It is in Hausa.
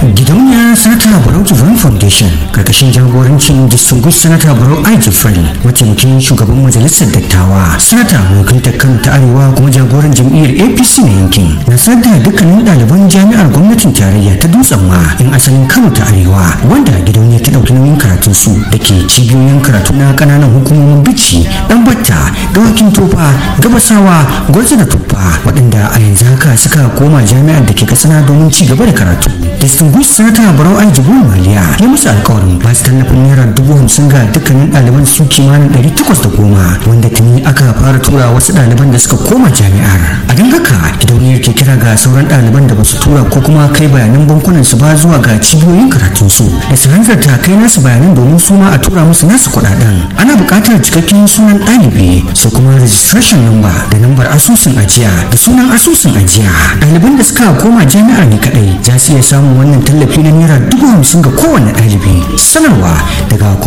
gidauniyar sanata barau jibrin foundation karkashin jagorancin distinguished sanata barau ai jibrin mataimakin shugaban majalisar dattawa sanata wakiltar kan ta arewa kuma jagoran jam'iyyar apc na yankin na sanar da dukkanin ɗaliban jami'ar gwamnatin tarayya ta dutsen ma in asalin kano ta arewa wanda gidauniyar ta ɗauki nauyin karatun su da ke cibiyoyin karatu na ƙananan hukumomin bici ɗan batta dawakin tofa gabasawa gwarza da tuffa waɗanda a yanzu haka suka koma jami'ar da ke katsina domin ci gaba da karatu distinguished sanata barau ajibu maliya ya musu alkawarin ba su tallafin naira dubu hamsin ga dukkanin ɗaliban su kimanin ɗari takwas da goma wanda tuni aka fara tura wasu ɗaliban da suka koma jami'ar a don haka gidauniyar ke kira ga sauran ɗaliban da ba su tura ko kuma kai bayanan bankunan su ba zuwa ga cibiyoyin karatun su da su hanzarta kai nasu bayanan domin su ma a tura musu nasu kuɗaɗen ana buƙatar cikakken sunan ɗalibi sai kuma registration number da lambar asusun ajiya da sunan asusun ajiya ɗaliban da suka koma jami'ar ne kaɗai za su iya samun wannan tallafi na naira dubu hamsin ga kowane ɗalibi sanarwa daga